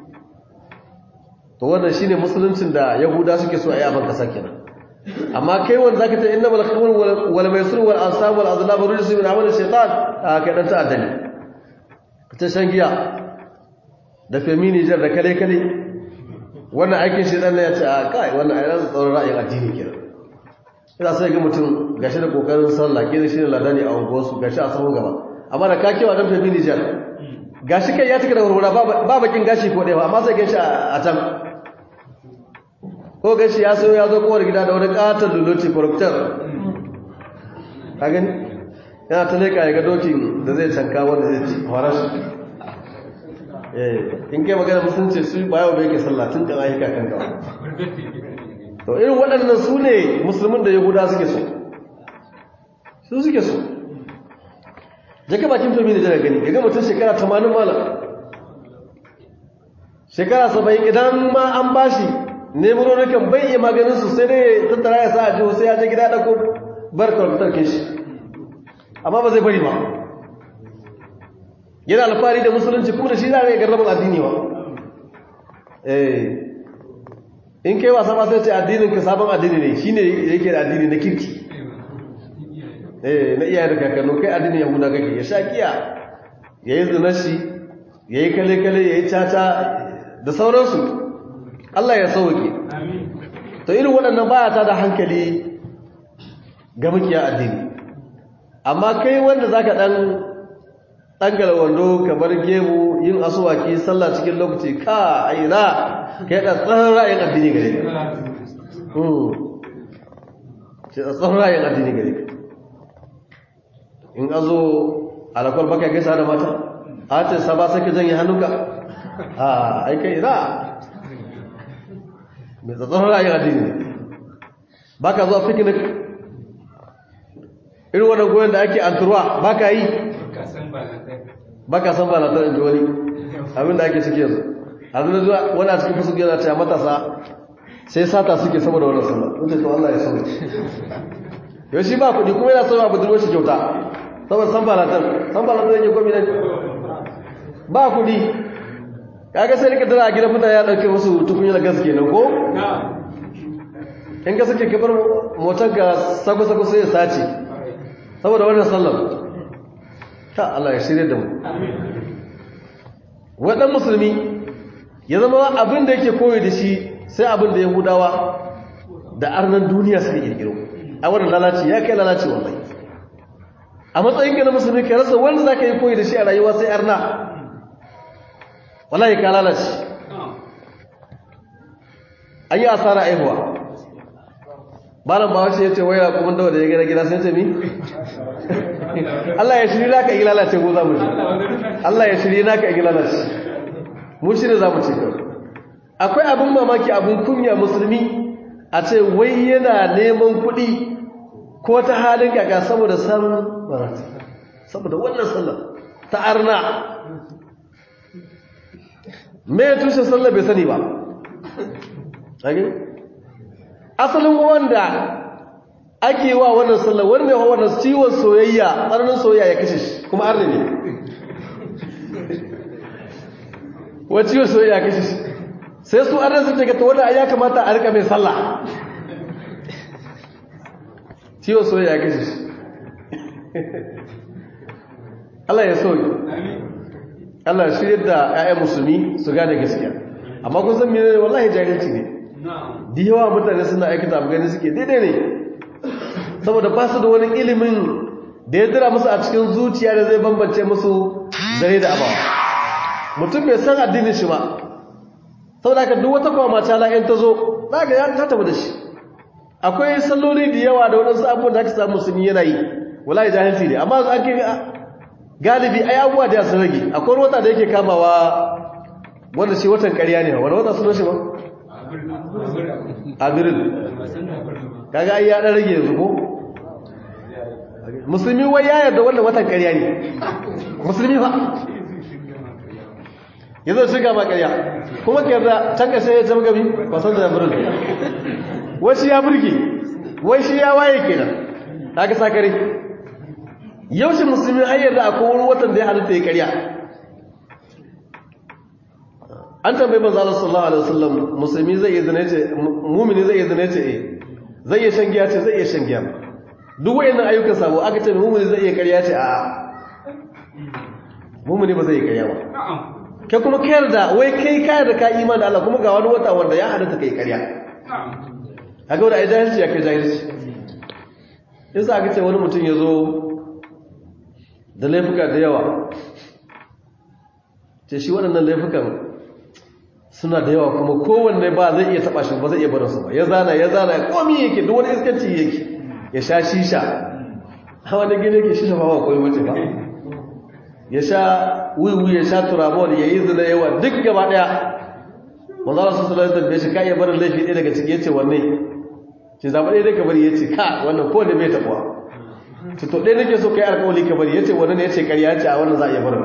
to wannan shine musuluncin da yahuda suke so a yi abin kasa kenan amma kai wanda zaka ta innamal khamru wal maisir wal ansab wal azlam rijsun min amali shaytan kai dan ta'adda ne ta shan giya da feminijar da kale kale wannan aikin shaytan ne ya ce a kai wannan ayyukan tsaron ra'ayin addini kenan ina sai ga mutum gashi da kokarin sallah kina shi ne ladani a unguwarsu gashi a sahun gaba amma da kakewa dan feminijar gashi kai ya tuka da warwara ba bakin gashi ko ɗaya ba amma sai gashi a can ko gashi ya sayo ya zo kowar gida da wani katon luloti corruptor ka gani yana ta leka ya ga dokin da zai canka wanda zai ci farashi in kai magana musulunci su bayan bai ke sallatin kan ayyuka kan gawa to irin waɗannan su ne musulmin da yahuda suke so su suke so jaka bakin tomi da jana gani ya ga mutum shekara 80 malam shekara 70 idan ma an bashi nemurorukan bai iya maganin su sai dai tattara ya sa a jiho sai ya je gida ɗauko bar kwamfutar ke shi amma ba zai bari ba yana alfahari da musulunci kuma da shi zai ga rabin addini ba in kai wasa ma sai ce addinin ka sabon addini ne shi ne yake da addini na kirki na iyaye da kakannu kai addinin yahuda kake ya sha kiya ya yi zinashi ya yi kale-kale ya yi caca da sauransu Allah ya sauke to irin waɗannan baya ta da hankali ga mukiya addini amma kai wanda zaka dan dangala wando ka bar gemu yin asuwaki sallah cikin lokaci ka aina kai da tsaron ra'ayin addini gare ka hmm sai da tsaron ra'ayin addini gare ka in azo alakwar baka gaisa da mata a ce saba sai ka janye hannunka a ai kai ina mai tsatsarar ra'ayin addini ba ka zuwa picnic irin wannan goyon da ake anturwa ba ka yi ba ka san balatar inji wani abinda ake ciki yanzu a zuwa zuwa wani a cikin fusu yana cewa matasa sai sata suke saboda wannan sallah wanda to Allah ya sauke yau shi ba kuɗi kuma yana sauwa budurwar shi kyauta saboda san balatar san balatar yake komi nan ba kuɗi kaga sai rika tana a gidan mutane ya dauke musu tukunyar gas kenan ko in ka sake kabar motar ka sako sako sai ya sace saboda wannan sallar ta Allah ya shirye da mu wadan musulmi ya zama abin da yake koyi da shi sai abin da yahudawa da arnan duniya suka kirkiro a wannan lalaci ya kai lalaci wallahi a matsayin ka na musulmi ka rasa wanda zaka yi koyi da shi a rayuwa sai arna wallahi ka lalace an yi asara aihuwa malam ba wace ya ce waya kuma dawa da ya gina gida sai ce mi Allah ya shiri naka yi lalace ko za mu ce Allah ya shiri naka yi lalace mu shi ne za mu ce kawai akwai abin mamaki abin kunya musulmi a ce wai yana neman kuɗi ko ta halin kaka saboda samun barata saboda wannan sallar ta arna me ya tushe sallah bai sani ba asalin wanda ake wa wannan sallah wanda ya wannan ciwon soyayya tsananin soyayya ya kashe shi kuma arne ne wa ciwon soyayya ya kashe shi sai su an rasa daga ta wanda ya kamata a rika mai sallah ciwo soyayya ya kashe shi Allah ya soyi Allah ya shirya da 'ya'yan musulmi su gane gaskiya amma kun san mene wallahi jahilci ne da yawa mutane suna aikata abu gani suke daidai ne saboda ba su da wani ilimin da ya dira musu a cikin zuciya da zai bambance musu zare da abawa mutum bai san addinin shi ba saboda ka duk wata kwama ta la'in ta zo za ka ya ta tafi da shi akwai salloli da yawa da waɗansu abubuwan da aka samu musulmi yana yi wallahi jahilci ne amma an kai galibi ai abubuwa da sun rage akwai wata da yake kamawa wanda shi watan ƙarya ne wani wata sunan shi ba abirin kaga ai ya dan rage yanzu ko musulmi wai ya yarda wannan watan ƙarya ne musulmi fa yanzu shiga ba ƙarya kuma ka yarda can ƙashe ya zama gabi ba san da abirin wai shi ya burge wai shi ya waye kenan kaga sakare yaushe musulmi har yarda akwai wani watan da ya halitta ya ƙarya an tambayi manzo Allah sallallahu alaihi wasallam musulmi zai iya zina ce mu'mini zai iya zina ce eh zai iya shan giya ce zai iya shan giya duk wayannan ayyukan sabo aka ce mu'mini zai iya ƙarya ce a mu'mini ba zai iya ƙarya ba kai kuma ka yarda wai kai ka yarda ka imani da Allah kuma ga wani wata wanda ya halatta kai ƙarya kaga wanda ai jahilci ya kai jahilci yasa aka ce wani mutum ya zo da laifuka da yawa ce shi waɗannan laifukan suna da yawa kuma kowanne ba zai iya taba shi ba zai iya barin su ba ya zana ya zana komi yake duk wani iskanci yake ya sha shisha ha wani gine yake shisha ba koyi mace ba ya sha wiwi ya sha turabol ya yi zina yawa duk gaba daya manzo Allah sallallahu alaihi wasallam shi kai ya barin laifi ɗaya daga ciki yace wanne ce zaba ɗaya daga bari yace ka wannan ko ne bai tabuwa to to ɗaya nake so kai alƙawari ka bari yace wannan ne yace ƙarya ce a wannan za a iya barin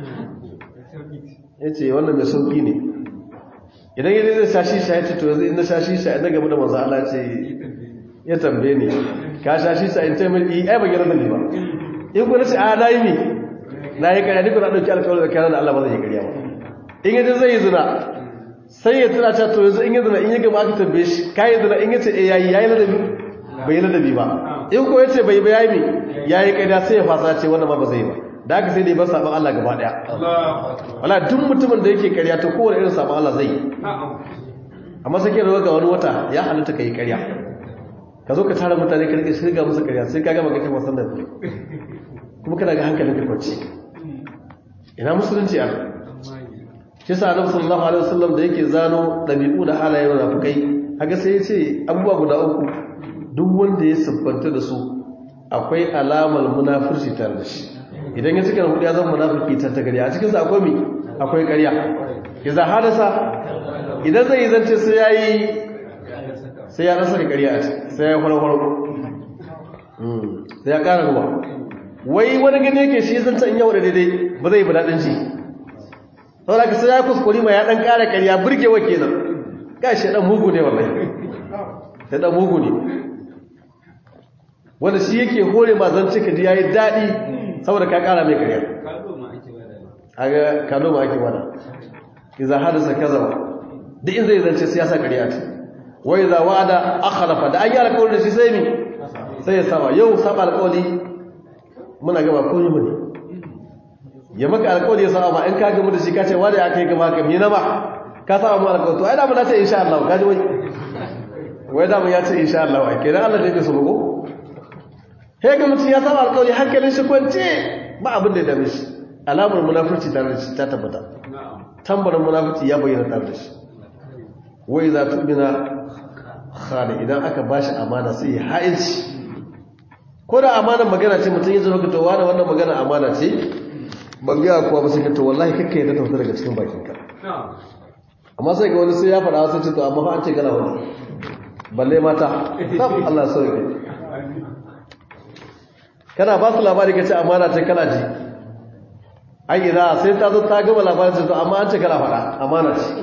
yace wannan mai sauki ne idan yadda zai shashi sha ya ce to yanzu inda shashi sha inda gaba da manzo Allah ce ya tambaye ni ka shashi sha in taimaki ai ba gira da ni ba in ku nace a nayi ni nayi kariya ni ku na dauki alƙawari da kana da Allah ba zai yi kariya ba in yadda zai yi zina sai ya tuna ta to yanzu in yi zina in yi gaba aka tambaye shi kai zina in yace eh yayi yayi ladabi bai yi ladabi ba in ko yace bai bai yayi yayi kariya sai ya fasa ce wannan ma ba zai yi ba da haka sai dai ba sabon Allah gaba daya wala duk mutumin da yake karya to kowane irin sabon Allah zai yi amma sai ke rawa ga wani wata ya halitta ka yi karya ka zo ka tara mutane ka rike shirga musu karya sai ka gama ga kai wasan da kuma kana ga hankalin ka kwanci ina musulunci a shi sa annabi sallallahu alaihi wasallam da yake zano dabi'u da halayen munafikai haka sai ya ce abubuwa guda uku duk wanda ya siffanta da su akwai alamar munafurci tare da shi idan ya cika hudu ya zama munafiki ta ta gariya a cikinsa akwai mi akwai ƙarya idan hadasa idan zai zance sai ya yi sai ya rasa ƙarya a ciki sai ya yi farfaro sai ya ƙara ruwa wai wani gani yake shi zance in yawon daidai ba zai bi daɗin shi saboda ka sai ya kuskuri ma ya ɗan ƙara ƙarya burgewa kenan ga shi ɗan mugu ne wallahi sai ɗan mugu ne wanda shi yake hore ma zance ka ji ya yi daɗi saboda ka kara mai karya aga kado ma ake wada iza hadasa kaza duk in zai zance siyasa karya ce wa iza wa'ada akhlafa da an yi alƙawari da shi sai mi sai ya saba yau saba alƙawari muna gaba ko yi ne ya maka alƙawari ya saba ba in ka gamu da shi ka ce wanda ya kai gaba ka mina ba ka saba mu alƙawari to ai da mu na ce insha Allah ka ji wai wai da mu ya ce insha Allah ai kenan Allah da yake so ko sai ga mutum ya saba alƙawari hankalin shi kwance ba abin da ya dame shi alamar munafurci tare da shi ta tabbata tambarin munafurci ya bayyana tare da shi wai za tu bina khali idan aka ba shi amana sai ya ha'inci ko da amanar magana ce mutum ya zama ka towa da wannan magana amana ce ban gaya kuwa ba sai ka to wallahi kakka ya ta daga cikin bakinka amma sai ga wani sai ya faɗa wasu ce to amma fa an ce gana wani balle mata Allah sauke kana ba su labari ka ce amana ce kana ji ai idan sai ta zo ta gama labarin ce to amma an ce kana faɗa amana ce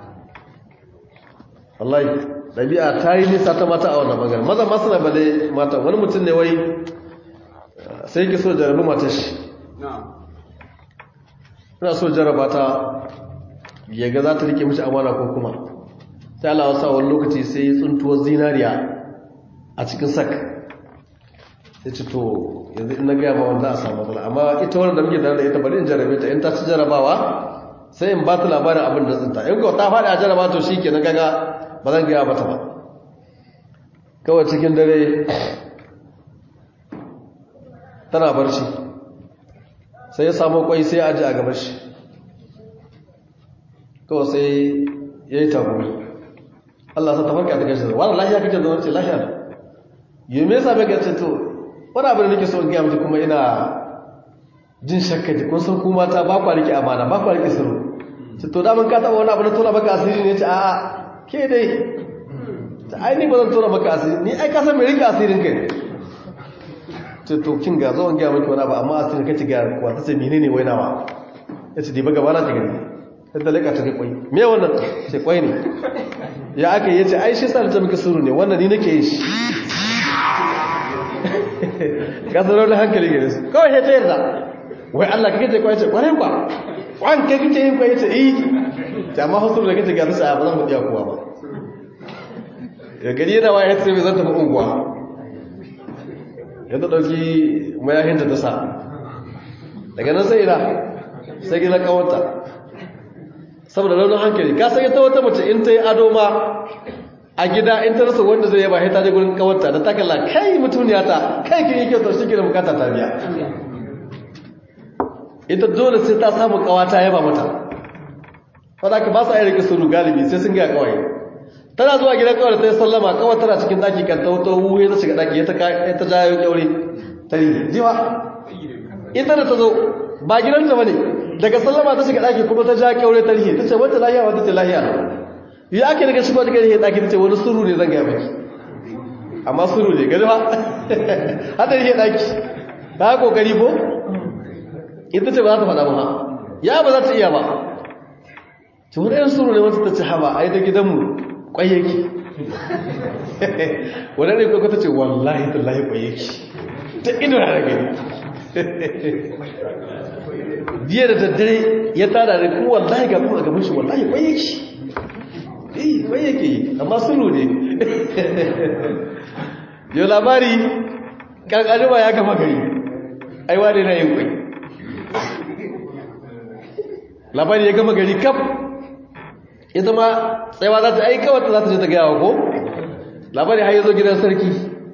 wallahi ɗabi'a ta yi nisa ta mata a wannan magana maza masu na bale mata wani mutum ne wai sai ki so jarabi mata shi ina so jaraba ta ya ga za ta rike mishi amana ko kuma sai Allah wasa wani lokaci sai ya tsuntuwar zinariya a cikin sak sai ce to yanzu in na gaya ma wanda a samu matsala amma ita wani da muke da ita bari in jarabe ta in ta ci jarabawa sai in ba ta labarin abin da tsinta in ko ta faɗi a jaraba to shi ke na gaga ba zan gaya mata ba kawai cikin dare tana barci sai ya samu kwai sai ya aji a gabar shi kawai sai ya yi tagumi Allah sa tafarka ta gashi wani lahiya kake zama ce lahiya da yi me yasa bai gace to wani abin da nake so in gaya mata kuma ina jin shakka ji kun san ku mata ba kwa rike amana ba kwa rike sirru ce to da mun ka taba wani abu na tona maka asiri ne ce a'a ke dai ta ai ni ba zan tona maka asiri ni ai ka san me rike asirin kai ce to kin ga zo in gaya miki wani abu amma asirin kace ga kuwa ta ce menene wai nawa yace dai ba gaba na ta gani sai ta leka ta ga kwai me wannan ce kwai ne ya aka yi yace ai shi sa ta miki sirru ne wannan ni nake yin shi kasar da hankali gare su kawai ya ce yarda wai Allah kake ce kwai ce kwarai kwa kwan kai kake yin kwai ce eh ta ma hasu da kake ga su ba zan mudiya kuwa ba ya gari yana waya sai bai zanta ba unguwa ya ta dauki mayahin da ta sa daga nan sai ina sai gina kawanta saboda launin hankali ka sai ta wata mace in ta yi ado ma a gida in ta rasa wanda zai yaba ta je gurin kawarta da takalla kai mutuniya ta kai kin yake to shi ke da bukata ta biya ita dole sai ta samu kawata yaba mata fada ka ba su ayi rike suru galibi sai sun ga kawai tana zuwa gidan kawai ta yi sallama kawai tana cikin daki kan tauto wuhe ta shiga daki ta ta jayo kyaure ta yi jiwa ita da ta zo ba gidanta bane daga sallama ta shiga daki kuma ta ja kyaure ta rihe ta ce wata lahiya wata ce lahiya ya ake daga shigo daga rihe daki ta ce wani suru ne zan gaya miki amma suru ne gani ba hada rihe daki ta kokari ko ita ce ba za ta faɗa ba ya ba za ta iya ba ce wani yan suru ne wata ta ce haba ai da gidanmu kwayyaki wadda ne kwakwata ce wallahi tallahi kwayyaki ta ido na gani jiya da daddare ya tada da kuma wallahi ga kuma a gaban shi wallahi kwayyaki eh kwayyaki amma sulu ne yau labari kankanima ya kama gari aiwa ne na yin kwai labari ya gama gari kaf ita ma tsayawa za ta aika wata za ta ce ta gaya wa ko labari har yi zo gidan sarki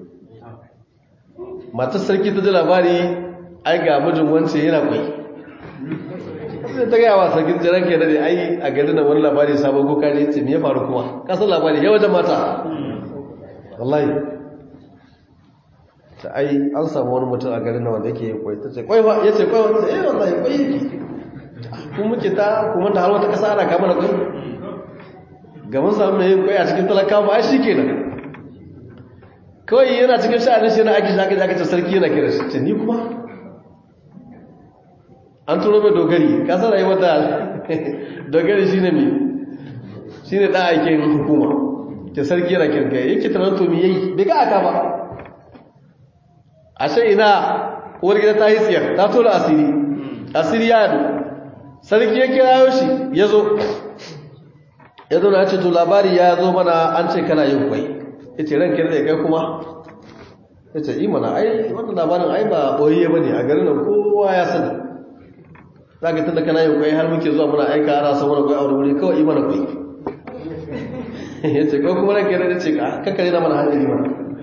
matar sarki ta ji labari ai ga mijin wance yana kwai sai ta gaya wa sarki jiran ke dade ai a gari na wani labari sabon kuka ne ce me ya faru kuma kasar labari ya wajen mata wallahi ta ai an samu wani mutum a garin na wanda yake kwai ta ce kwai ba ya ce kwai wata eh wallahi kwai yake kun muke ta kuma ta har wata kasa ana kama da kwai ga mun samu mai kwai a cikin talaka ba ai shikenan kawai yana cikin sha'anin shi yana aiki shi aka ce sarki yana kira shi ce ni kuma an turo mai dogari ka san rayuwar da dogari shine me shine dan aikin hukuma ke sarki yana kirga yake tunan to me yayi bai ga aka ba ashe ina uwar gida ta yi tsiyar ta tura asiri asiri ya yadu sarki ya kirayo shi ya zo ya zo na ce to labari ya zo mana an ce kana yin kwai ya ce ran kirda ya kai kuma ya ce imana ai wannan labarin ai ba ɓoye ba ne a garin nan kowa ya sani za ka tunda kana yin kwai har muke zuwa muna aika ana son wani kwai a wani wuri kawai imana kwai ya ce kawai kuma ran kirda ya ce kakkare na mana hankali mana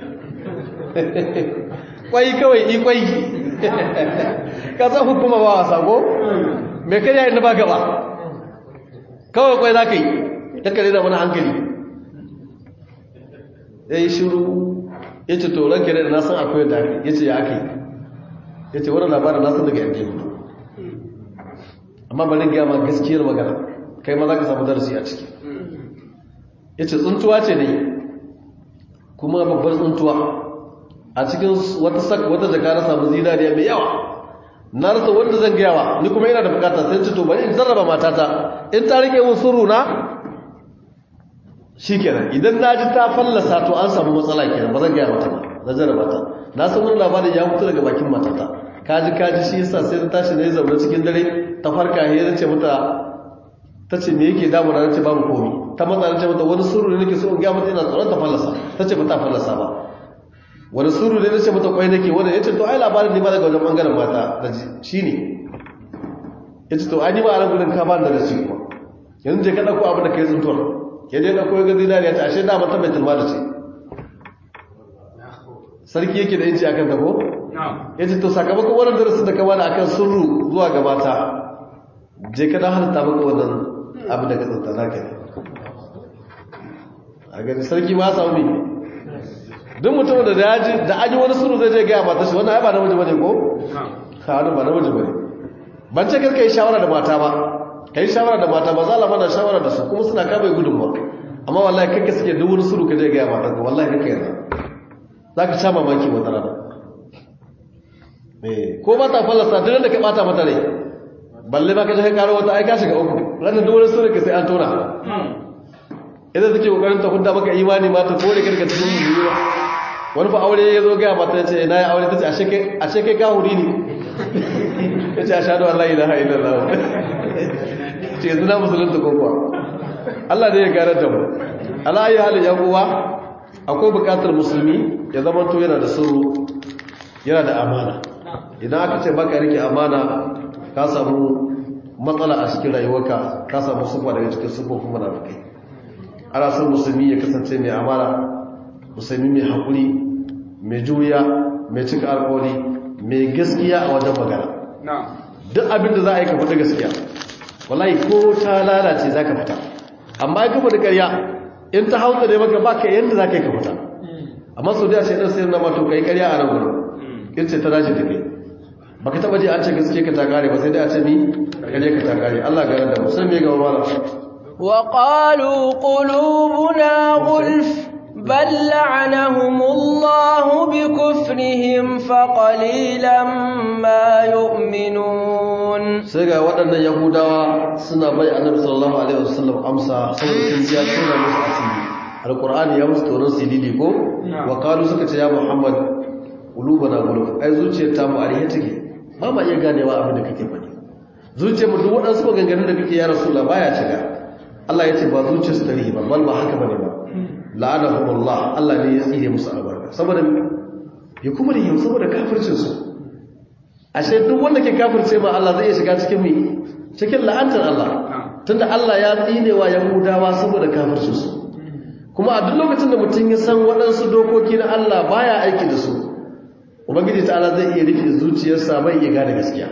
kwai kawai i kwai ka san hukuma ba wasa ko mai karya inda ba gaba kawai kwai za ka yi kakkare na mana hankali ya yi shiru ya ce toron kere da nasan akwai da ya ce ya aka yi ya ce wani labarin nasan daga yadda ya mutu amma bari gaya ma gaskiyar magana kai ma za ka samu darasi a ciki ya ce tsuntuwa ce ne kuma babbar tsuntuwa a cikin wata sak wata jaka na samu zinariya mai yawa na rasa wanda zan gayawa ni kuma yana da bukata sai ce to bari in zarraba matata in ta rike mun suru na shi kenan idan na ji ta fallasa to an samu matsala kenan ba zan gaya mata ba na jarraba ta na san wani labarin ya mutu daga bakin matata kaji kaji shi yasa sai ta tashi na zaune cikin dare ta farka ya ce mata ta ce me yake damuna na ce babu komi ta matsa na ce mata wani suru ne nake so in ga mata ina tsoron ta fallasa ta ce ba ta fallasa ba wani suru ne nace mata kwai nake wanda yace to ai labarin ne ba daga wajen bangaren mata da shine yace to ai ni ba a gurin ka ba da shi kuma yanzu je ka dauko abin da kai tsuntuwar ke je dauko ga zinariya ta ashe da mata mai tilma da ce sarki yake da yanci akan ta ko yace to sakamakon wannan darasin da ka bada akan sirru zuwa ga mata je ka dan halitta maka wannan abin da ka tsunta naka ne a gani sarki ma samu me duk mutum da daji da aji wani suru zai je gaya mata shi wannan ai ba namiji bane ko ha ba namiji bane ban ce karka yi shawara da mata ba kai shawara da mata ba za la mana shawara da su kuma suna kame gudun ba amma wallahi kake suke duk wani suru ka je gaya mata ko wallahi kake yana zaka sha mamaki wata rana eh ko ba ta fallasa duk da ka bata mata rai balle ba ka je ka karo wata ai ka shiga uku ranar duk wani suru ka sai an tona idan take kokarin ta hudda maka imani ma ta kore karka cikin yiwuwa wani fa aure ya zo ga mata ce na yi aure ta ce ashe kai kahuri ne ya ce a shaɗu Allah ilaha illallah ce yanzu na musulunta kokowa Allah ne ya garar da mu ala yi halin yan uwa akwai bukatar musulmi ya zama to yana da sirru yana da amana idan aka ce baka rike amana ka samu matsala a cikin rayuwarka ka samu sufa daga cikin sufofin munafikai ana son musulmi ya kasance mai amana musulmi mai haƙuri mai juya mai cika alƙawari mai gaskiya a wajen magana duk abin da za a yi ka fita gaskiya wallahi ko ta lalace za ka fita amma ya kafa da ƙarya in ta hauta da maka baka yadda za ka yi ka fita amma sau da shaidan sayar na mato ka yi ƙarya a nan gudun in ce ta dace da kai baka taɓa ji an ce gaske ka ta kare ba sai dai a ce ni ƙarya ka ta kare allah garar da musamman ga mamala وقالوا قلوبنا غلف بل لعنهم الله بكفرهم فقليلا ما يؤمنون sai ga waɗannan yahudawa suna bai annabi sallallahu alaihi wasallam amsa saboda sun ji suna musu asiri alqur'ani ya musu toron silili ko wa qalu suka ce ya muhammad qulubana guluf ai zuciyar ta mu arihe take ba ma iya ganewa abin da kake faɗi zuciyar mu duk waɗansu maganganun da kake ya rasulullah baya shiga Allah ya ce ba zuciyarsu ta rihi ba bal ba haka bane ba la'anahumullah Allah ne ya tsire musu albarka saboda ya kuma rihi saboda kafircin su ashe duk wanda ke kafirce ma Allah zai shiga cikin mi cikin la'antar Allah tunda Allah ya tsinewa yahudawa saboda kafircin su kuma a duk lokacin da mutum ya san waɗansu dokoki na Allah baya aiki da su ubangiji ta'ala zai iya rufe zuciyarsa bai iya gane gaskiya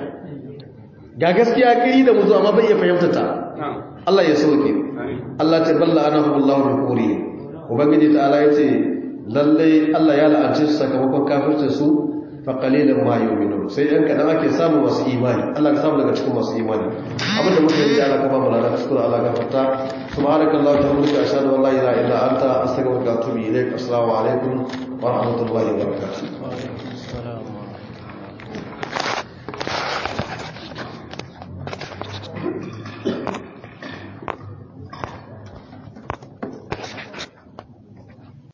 ga gaskiya kiri da muzu amma bai iya fahimta ta Allah ya soke Allah ta balla anahu Allah bi kuri ubangiji ta'ala yace lalle Allah ya la'ance su sakamakon kafircin su fa qalilan ma yu'minun sai yan kadan ake samu masu imani Allah ka samu daga cikin masu imani abinda muke yi Allah ka ba mu lada shukura Allah ka fata subhanakallahu wa bihamdika ashhadu an la ilaha illa anta astaghfiruka wa atubu ilaik assalamu alaikum wa rahmatullahi wa barakatuh